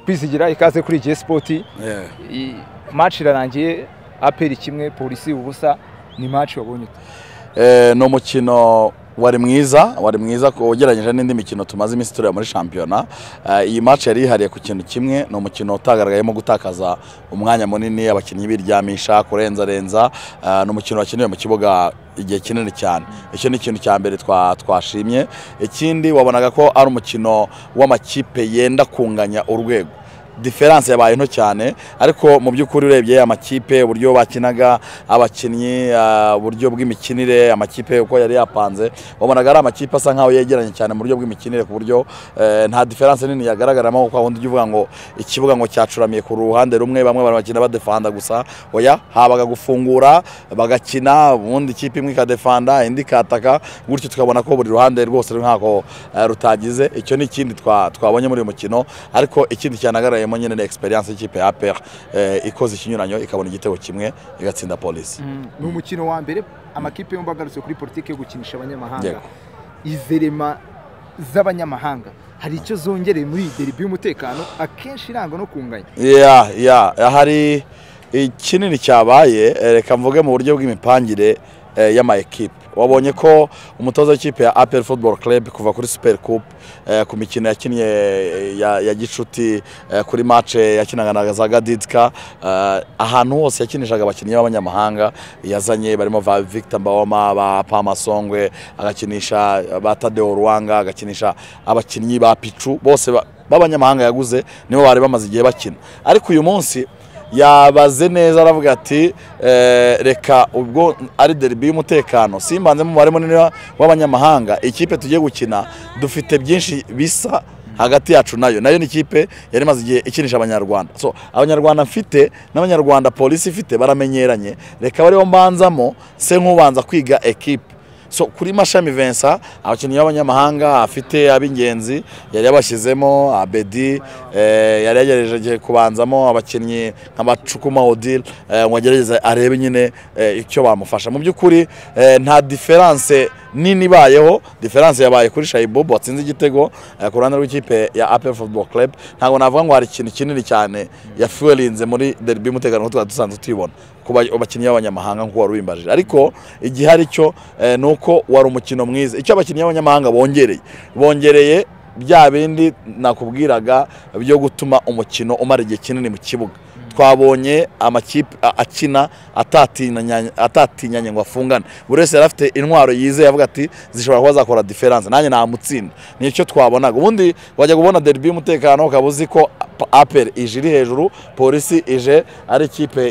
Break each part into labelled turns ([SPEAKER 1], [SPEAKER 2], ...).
[SPEAKER 1] kwizigira ikaze kuri J Sport I- match irarangiye APR kimwe polisi ubusa ni match wabonye ute?
[SPEAKER 2] Eh, ni umukino wari mwiza wari mwiza ku- ugereranyije n'indi mikino tumaze iminsi tureba muri shampiyona Eh, iyi match yari yihariye ku kintu kimwe ni umukino utagaragayemo gutakaza umwanya munini abakinnyi biryamisha kurenzarenza Eh, ni umukino wakiniwe mu kibuga igihe kinini cyane icyo ni ikintu cya mbere twa- twashimye ikindi wabonaga ko ari umukino w'amakipe yenda kunganya urwego diferanse yabaye nto cyane ariko mu by'ukuri urebye amakipe uburyo bakinaga abakinnyi ah, uburyo bw'imikinire amakipe uko yari yapanze wabonaga ari amakipe asa nkaho yegeranye cyane mu buryo bw'imikinire ku buryo eh, nta diferanse nini yagaragaramo kuko ahandi ujya uvuga ngo ikibuga ngo cyacuramiye ku ruhande rumwe bamwe bari bakina badefanda gusa oya habaga gufungura bagakina ubundi ikipe imwe ikadefanda indi ikataka gutyo tukabona ko buri ruhande rwose ruri nkaho eh, rutagize icyo ni ikindi twa- twabonye muri uyu mukino ariko ikindi cyanagaragayemo nyine ni experience y'ikipe ya APR eh, ikoze ikinyuranyo ikabona igitego kimwe igatsinda polisi
[SPEAKER 1] ni umukino wa mbere amakipe yombi agarutse kuri politiki yo gukinisha abanyamahanga
[SPEAKER 2] Yego.
[SPEAKER 1] izerema z'abanyamahanga hari icyo zongereye muri iyi derby y'umutekano akenshi irangwa no kunganya
[SPEAKER 2] ya ya hari ikinini cyabaye eh, reka mvuge mu buryo bw'imipangire eh, y'amaekipe wabonye ko umutoza w'ikipe ya apel football club kuva kuri super cup eh, ku mikino yakinnye eh, ya, ya gicuti eh, kuri mace yakinaga na za gadidika eh, ahantu hose yakinishaga abakinnyi b'abanyamahanga yazanye barimo va victor mbawoma ba pama songwe agakinisha ba tadeo ruwanga agakinisha abakinnyi ba picu bose ba- b'abanyamahanga yaguze nibo bari bamaze igihe bakina ariko uyu munsi yabaze neza aravuga ati eh, reka ubwo ari derby y'umutekano simbanzemo umubare munini wa- w'abanyamahanga ikipe tugiye gukina dufite byinshi bisa hagati yacu nayo nayo ni ikipe yari imaze igihe ikinisha abanyarwanda so abanyarwanda mfite n'abanyarwanda polisi ifite baramenyeranye reka bariho mbanzamo se nk'ubanza kwiga ekipe so kuri mashami Vincent abakinnyi b'abanyamahanga afite ab'ingenzi yari yabashyizemo abedi eh, yari yagerageje kubanzamo abakinnyi nka bacukuma odile eh, ngo agerageze arebe nyine eh, icyo bamufasha mu by'ukuri eh, nta diferanse nini ibayeho diferanse yabaye kuri shayibobo watsinze igitego eh, ku ruhande rw'ikipe ya apel football club ntabwo navuga ngo hari ikintu kinini cyane yafuwelinze muri derby umutekano nk'uko twari dusanzwe tuyibona ku ba- bakinnyi b'abanyamahanga nk'uko wari ubimbajije ariko igihari cyo eh, ni uko wari umukino mwiza icyo abakinnyi b'abanyamahanga bongereye bongereye bya bindi nakubwiraga byo gutuma umukino umara igihe kinini mu kibuga twabonye amakipe a- akina atatinyanye- atatinyanye ngo afungane buri wese yari afite intwaro yizeye avuga ati zishobora kuba zakora diferanse nanjye namutsinda nicyo twabonaga ubundi wajya kubona derby y'umutekano ukaba uzi ko apel ije iri hejuru polisi ije ari ikipe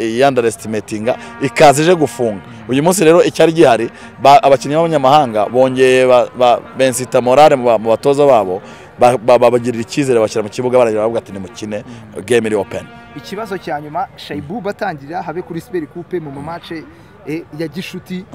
[SPEAKER 2] yandarestimatinga ikaza ije gufunga uyu munsi rero icyari gihari ba- abakinnyi b'abanyamahanga bongeye ba- ba- bensita morale mu ba- mu batoza babo ba- ba- babagirira icyizere bashyira mu kibuga baragira bavuga ati nimukine game iri open
[SPEAKER 1] ikibazo cya nyuma shayibu batangira habe kuri siberi kupe mu mamace eh, ya gishuti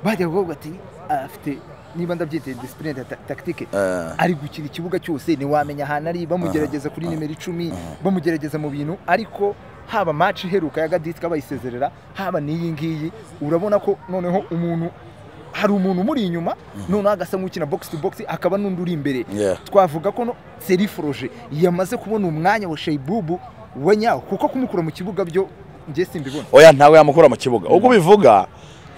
[SPEAKER 1] bajya kuvuga ati afite niba ndabyita disipurine takitike
[SPEAKER 2] Eh.
[SPEAKER 1] ari gukina ikibuga cyose ntiwamenya ahantu ari bamugerageza kuri nimero icumi bamugerageza mu bintu ariko haba match iheruka ya gaditwa bayisezerera haba n'iyi ngiyi urabona ko noneho umuntu hari umuntu umuri inyuma noneho agasa nk'ukina box to box akaba n'undi uri imbere
[SPEAKER 2] Yeah.
[SPEAKER 1] twavuga ko no seri foroje yamaze kubona umwanya wa sheyibubu wa nyawo kuko kumukura mu kibuga byo njye simbibona
[SPEAKER 2] oya ntabwo yamukura mu kibuga ubwo bivuga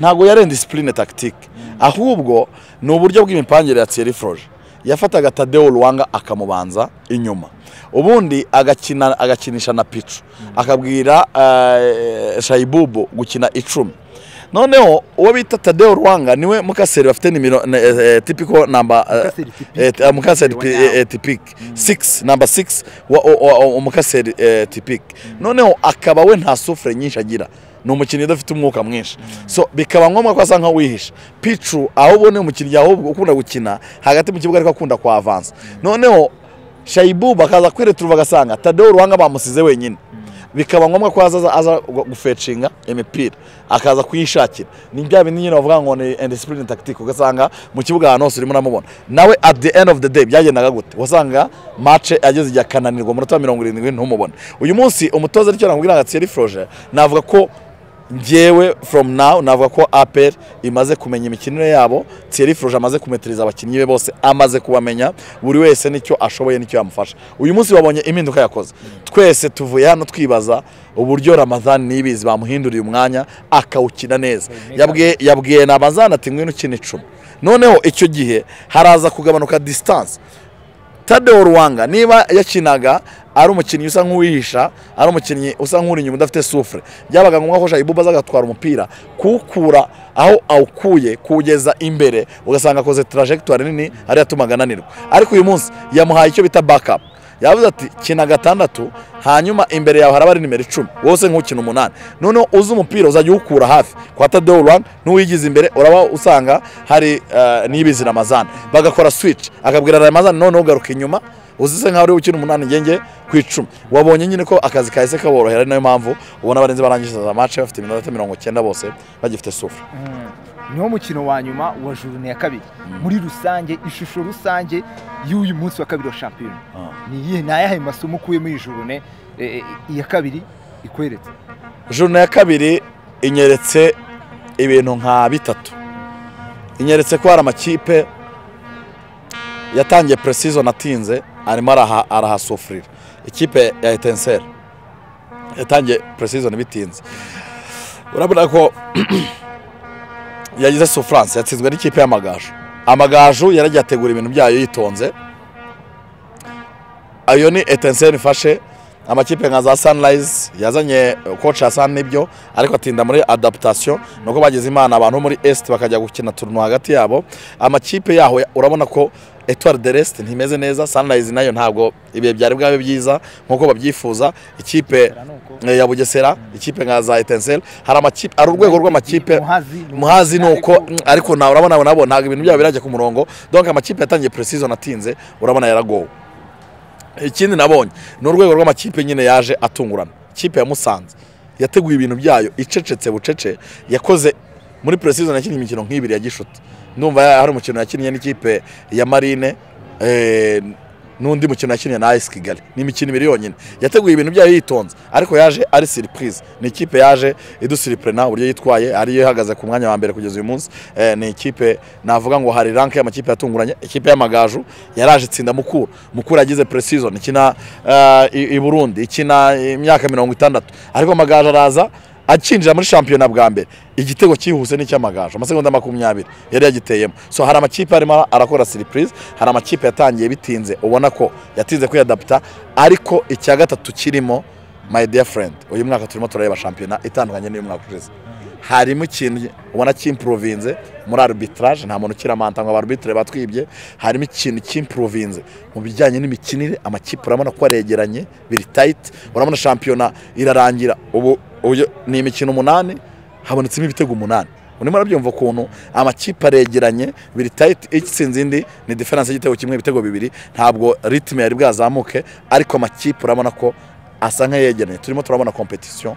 [SPEAKER 2] ntabwo yarenze disipurine takitike ahubwo ni uburyo bw'imipangire ya Thierry Froge yafataga tadeo ruwanga akamubanza inyuma ubundi agakina agakinisha na picu akabwira eh, shayibubu gukina icumi noneho uwo bita tadeo ruwanga niwe mukaseri bafite nimero ne- eh, tipiko namba eh,
[SPEAKER 1] Mukaseri tipike.
[SPEAKER 2] eh, eh, mukaseri
[SPEAKER 1] Wa
[SPEAKER 2] pi-
[SPEAKER 1] nyawo.
[SPEAKER 2] eh, tipiki six namba six wa- o- o- o- umukaseri eh, tipiki noneho akaba we nta sufure nyinshi agira ni umukinnyi udafite umwuka mwinshi so bikaba ngombwa ko asa nkaho wihisha picu aho ubona umukinnyi ahubwo ukunda gukina hagati mu kibuga ariko akunda kwa avansa noneho shayibu bakaza kwireturuva agasanga tadeo ruhanga bamusize wenyine bikaba ngombwa ko aza aza gu- gufecinga imipira akaza kuyishakira ni bya bindi nyine bavuga ngo ni indisipurine takitike ugasanga mu kibuga ahantu hose urimo uramubona nawe at the end of the day byagendaga gute wasanga mace ageze igihe akananirwa umunota wa mirongo irindwi ntumubone uyu munsi umutoza aricyo namubwira ngo Thierry Froger navuga ko ngewe from now navuga ko aperi imaze kumenya imikinire yabo Thierry Froge amaze kumetiriza abakinnyi be bose amaze kubamenya buri wese nicyo ashoboye nicyo yamufasha uyu munsi babonye impinduka yakoze twese tuvuye hano twibaza uburyo Ramazan nibizi bamuhinduriye umwanya akawukina neza yabwiye yabwiye na Ramazan ati ngwino ukina icumi noneho icyo gihe haraza kugabanuka distance Tadeo Ruwanga niba yakinaga ari umukinnyi usa nk'uwihisha ari umukinnyi usa nk'uri inyuma udafite sufure byabaga ngombwa ko Shayibuba aza agatwara umupira kuwukura aho awukuye kuwugeza imbere ugasanga akoze tarajegitori nini ariyo yatumaga ananirwa ariko uyu munsi yamuhaye icyo bita bakapu yavuze ati kina gatandatu hanyuma imbere yawe haraba ari nimero icumi wose nk'ukina umunani noneho uzi umupira uzajya uwukura hafi kwa tadewo rwanda n'uwigize imbere uraba usanga hari eh, n'ibizi ramazana bagakora switch akabwira ramazana noneho ugaruka inyuma uzise nkaho uri gukina umunani ngenge ku icumi wabonye nyine ko akazi kahise kaborohera ari nayo mpamvu ubona abarenze barangije za mace bafite iminota mirongo cyenda bose bagifite sufure
[SPEAKER 1] niwo mukino wa nyuma wa jurune ya kabiri muri rusange ishusho rusange y'uyu munsi wa kabiri wa shampiyona ni iyihe ni ayahe masomo ukuye muri jurune eh, eh, iya kabiri ikweretse
[SPEAKER 2] juruna ya kabiri inyeretse ibintu nka bitatu inyeretse ko hari amakipe yatangiye precision atinze arimo araha- arahasufurira ikipe ya etenseri yatangiye precision bitinze urabona ko yagize sufurance yatsinzwe n'ikipe y'amagaju amagaju yaragiye ategura ibintu byayo yitonze ayo ni etenseri ifashe amakipe nka za sanirayizi yazanye koci Hassan n'ibyo ariko atinda muri adaptation ni uko bagize imana abantu bo muri esiti bakajya gukina turuntu hagati yabo amakipe yaho ya- urabona ko etuwari de resite ntimeze neza sanirayizi nayo ntabwo ibihe byari bwabe byiza nk'uko babyifuza ikipe eh, ya bugesera ikipe nka za etenseri hari amakipe hari urwego rw'amakipe
[SPEAKER 1] Muhazi ni-
[SPEAKER 2] muhazi ni uko mm, ariko nawe urabona abo nabo ntabwo ibintu byabo birajya ku murongo donc amakipe yatangiye precision atinze urabona yaragowe ikindi nabonye ni urwego rw'amakipe nyine yaje atungurana ikipe ya musanze yateguye ibintu byayo icecetse bucece yakoze muri precision yakinnye imikino nk'ibiri ya gishuti ndumva ya- hari umukino yakinnye n'ikipe ya marine eh, n'undi mukino yakinnye na ayisi kigali ni imikino ibiri yonyine yateguye ibintu byayo yitonze ariko yaje ari siripurize ni ikipe yaje idusiripurena uburyo yitwaye ariyo ihagaze ku mwanya wa mbere kugeza uyu munsi Eh, ni ikipe navuga ngo hari ranke y'amakipe yatunguranye ikipe y'amagaju yaraje itsinda mukura mukura yagize precision ikina eh, i i burundi ikina imyaka mirongo itandatu ariko amagaju araza akinjira muri shampiyona bwa mbere igitego cyihuse n'icy'amagaju amasegonda makumyabiri yari yagiteyemo so hari amakipe arimo arakora siripurize hari amakipe yatangiye bitinze ubona ko yatinze kwiyadaputa ariko icya gatatu kirimo my dear friend uyu mwaka turimo turareba shampiyona itandukanye n'uyu mwaka ushize harimo ikintu ubona cy'impurovinze muri arbitrage nta muntu ukiramanta ngo abarbitire batwibye harimo ikintu cy'impurovinze mu bijyanye n'imikinire amakipe urabona ko aregeranye biri tayiti urabona shampiyona irarangira ubu uyu- ni imikino umunani habonetsemo ibitego umunani urimo urabyumva ukuntu amakipe aregeranye biri tayiti itsinze indi ni diferanse y'igitego kimwe ibitego bibiri ntabwo ritime yari bwazamuke ariko amakipe urabona ko asa nk'ayegeranye turimo turabona kompetisiyo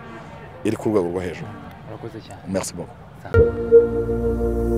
[SPEAKER 2] iri ku rwego rwo hejuru
[SPEAKER 1] urakoze cyane
[SPEAKER 2] merci beaucoup
[SPEAKER 1] Sawa.